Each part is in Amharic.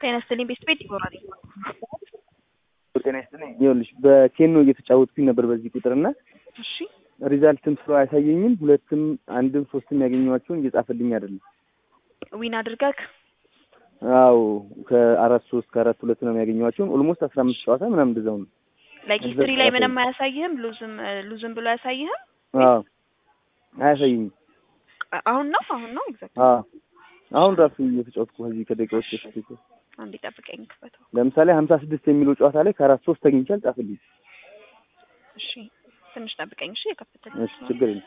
ጤና ይስጥልኝ ቤት ቤት ይኖራል። ጤና ይስጥልኝ። ይኸውልሽ በኬኖ እየተጫወትኩኝ ነበር በዚህ ቁጥር እና እሺ ሪዛልትም ስለው አያሳየኝም። ሁለትም አንድም ሶስትም ያገኘኋቸውን እየጻፈልኝ አይደለም። ዊን አድርገህ አዎ ከአራት ሶስት ከአራት ሁለት ነው ያገኘኋቸውን ኦልሞስት አስራ አምስት ጨዋታ ምናምን እንደዛው ነው። ላይክ ሂስትሪ ላይ ምንም አያሳይህም። ሉዝም ሉዝም ብሎ አያሳይህም። አዎ አያሳየኝም። አሁን ነው አሁን ነው ኤግዛክት አዎ አሁን ራሱ እየተጫወትኩ ከዚህ ከደቂቃዎች በፊት አንዴ ጠብቀኝ ክፈተው። ለምሳሌ ሀምሳ ስድስት የሚለው ጨዋታ ላይ ከአራት ሶስት አግኝቻል ጻፍልኝ። እሺ ትንሽ ጠብቀኝ እሺ። የከፈተልኝ እሺ ችግር የለም።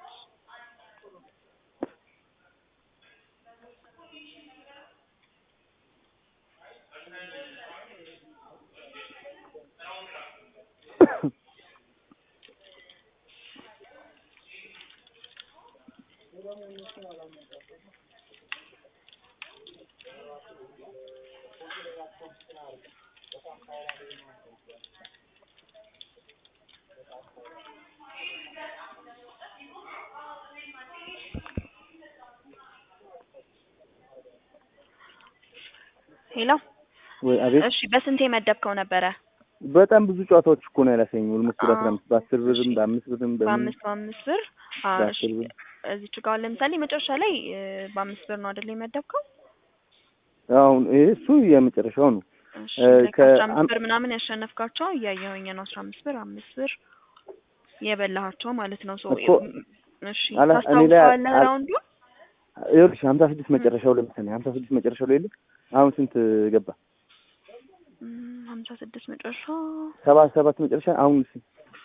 ሄሎ ወይ አቤት። እሺ በስንት የመደብከው ነበረ? በጣም ብዙ ጨዋታዎች እኮ ነው ያላሳየኝ። ኦልሞስት ወደ አስራ አምስት በአስር ብርም በአምስት ብርም በምን በአምስት በአምስት ብር አዎ፣ እሺ በአስር ብር እዚች ጋር ለምሳሌ መጨረሻ ላይ እ፣ በአምስት ብር ነው አይደል የመደብከው? አሁን ይሄ እሱ የመጨረሻው ነው። እሺ እ፣ like ከ- አስራ አምስት አም- ብር ምናምን ያሸነፍካቸው እያየሁኝ ነው። አስራ አምስት ብር አምስት ብር የበላሃቸው ማለት ነው። ሶ እኮ እሺ አላ- እኔ ላይ ታስታውሰዋለህ አል- ራውንዱ? ይኸውልሽ ሀምሳ ስድስት መጨረሻው ለምሳሌ ሀምሳ ስድስት መጨረሻው ላይ የለ አሁን ስንት ገባ? እም፣ ሀምሳ ስድስት መጨረሻ ሰባ ሰባት መጨረሻ አሁን ስ-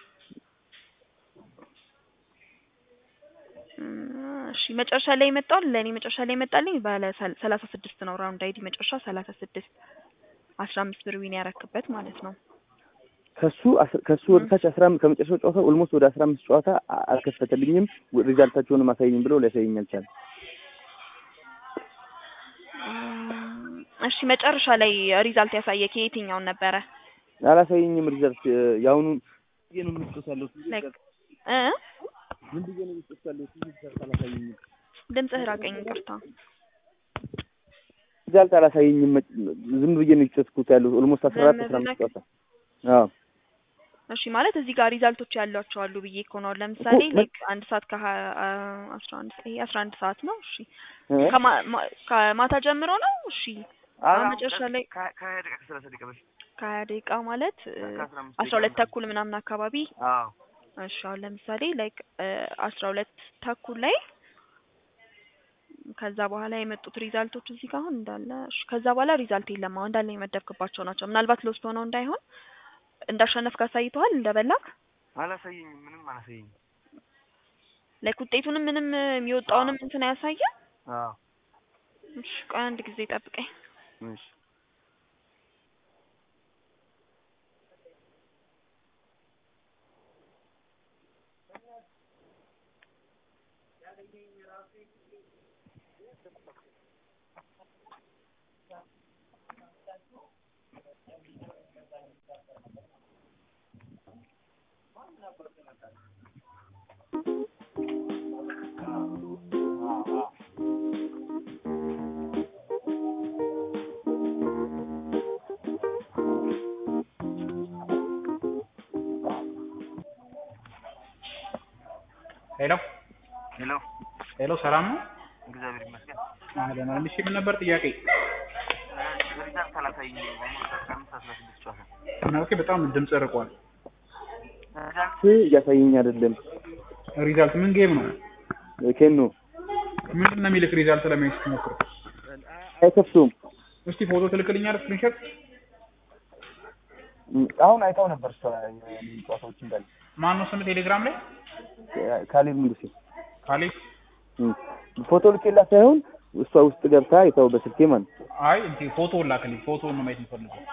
እም፣ እሺ መጨረሻ ላይ ይመጣል። ለእኔ መጨረሻ ላይ ይመጣልኝ ባለ ሰል- ሰላሳ ስድስት ነው። ራውንድ አይዲ መጨረሻ ሰላሳ ስድስት አስራ አምስት ብር ዊን ያረክበት ማለት ነው። ከሱ አስ- ከሱ ወደ ታች አስራ አምስት ከመጨረሻው ጨዋታ ኦልሞስት ወደ አስራ አምስት ጨዋታ አ- አልከፈተልኝም። ሪዛልታቸውንም አሳየኝ ብለው ሊያሳየኝ አልቻለም። እም፣ እሺ መጨረሻ ላይ ሪዛልት ያሳየክ የትኛውን ነበረ? አላሳየኝም ሪዛልት እ፣ የአሁኑን ብዬ ነው የምትጮት ያለው ላይክ እ ምን ብዬ ነው የምትጮት ያለው ሪዛልት አላሳየኝም። ድምፅህ ራቀኝ፣ ይቅርታ። ሪዛልት አላሳየኝም። መ- ዝም ብዬ ነው የጮትኩት ያለው ኦልሞስት አስራ አራት ዝም አስራ አምስት ብለህ- ጨዋታ አዎ እሺ ማለት እዚህ ጋር ሪዛልቶች ያሏቸው አሉ ብዬ እኮ ነው። ለምሳሌ እኮ ላይክ አንድ ሰዓት ከሀያ አስራ አንድ ይሄ አስራ አንድ ሰዓት ነው። እሺ እ? ከማ- ማ- ከማታ ጀምሮ ነው። እሺ አሁን መጨረሻ ላይ ከሀያ ደቂቃ ከሰላሳ ደቂቃ በፊት ከሀያ ደቂቃ ማለት እ፣ ከአስራ አምስት አስራ ሁለት ተኩል ምናምን አካባቢ አዎ እሺ አሁን ለምሳሌ ላይክ አስራ ሁለት ተኩል ላይ ከዛ በኋላ የመጡት ሪዛልቶች እዚህ ጋር አሁን እንዳለ እሺ ከዛ በኋላ ሪዛልት የለም። አሁን እንዳለ የመደብክባቸው ናቸው። ምናልባት ሎስት ሆነው እንዳይሆን እንዳሸነፍክ አሳይተዋል እንደበላክ አላሳየኝም። ምንም አላሳየኝም። ላይክ ውጤቱንም ምንም የሚወጣውንም እንትን አያሳየም። አዎ እሺ ቆይ አንድ ጊዜ ጠብቀኝ። እሺ ሄሎ ሄሎ ሄሎ፣ ሰላም ነው? እግዚአብሔር ይመስገን። አህለን አህለን። እሺ ምን ነበር ጥያቄ? ሪዛልት አላሳየኝም። ኦልሞስት አስራ አምስት አስራ ስድስት ጨዋታ ምናልባት በጣም ድምጽ ርቋል። ሪዛልት እያሳየኝ አይደለም። ሪዛልት ምን ጌም ነው? ኬኖ ምንድን ነው የሚልክ ሪዛልት ለማየት ስትሞክር? አይከፍቱም። እስቲ ፎቶ ትልክልኛል ስክሪንሾት? አሁን አይታው ነበር እሷ ጨዋታዎች እንዳለ ማን ነው ስም ቴሌግራም ላይ? ካሌብ ንጉሴ ካሌብ እም። ፎቶ ልኬላት ሳይሆን እሷ ውስጥ ገብታ አይታው በስልኬ ማለት ነው። አይ እንዴ ፎቶ ላክልኝ። ፎቶ ነው ማየት የምፈልገው።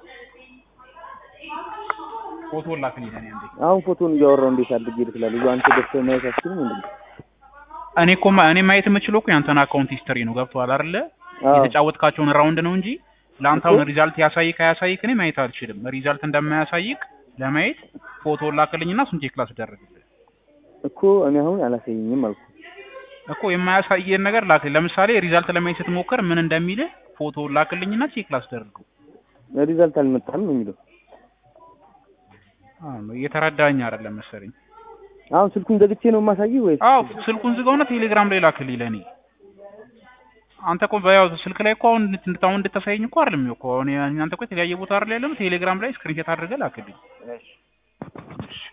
ፎቶ ላክልኝ ለኔ አንዴ። አሁን ፎቶን እያወራው እንዴት አድርጌ ልክላለሁ? አንተ ገብተህ ማየት አትችልም እንዴ? እኔ እኮ ማ- እኔ ማየት የምችለው እኮ ያንተን አካውንት ሂስትሪ ነው። ገብቶሃል አይደለ? አዎ የተጫወትካቸውን ራውንድ ነው እንጂ ለአንተ እኮ- አሁን ሪዛልት ያሳይክ አያሳይክ እኔ ማየት አልችልም። ሪዛልት እንደማያሳይክ ለማየት ፎቶ ላክልኝና እሱን ቼክ ላስደርግልህ እኮ እኔ አሁን አላሳየኝም አልኩ። እኮ የማያሳየን ነገር ላክልኝ። ለምሳሌ ሪዛልት ለማየት ስትሞክር ምን እንደሚልህ ፎቶ ላክልኝና ቼክ ላስደርገው። ሪዛልት አልመጣም ነው የሚለው። አዎ እየተረዳኝ አይደለም መሰለኝ። አሁን ስልኩን ዘግቼ ነው የማሳየው ወይስ? አዎ ስልኩን ዝጋውና ቴሌግራም ላይ ላክልኝ ለኔ። አንተ እኮ በያው ስልክ ላይ እኮ አሁን እንድታውን እንድታሳየኝ እኮ አይደለም እኮ አሁን አንተ እኮ የተለያየ ቦታ አይደል ያለነው ቴሌግራም ላይ ስክሪንሾት አድርገህ ላክልኝ።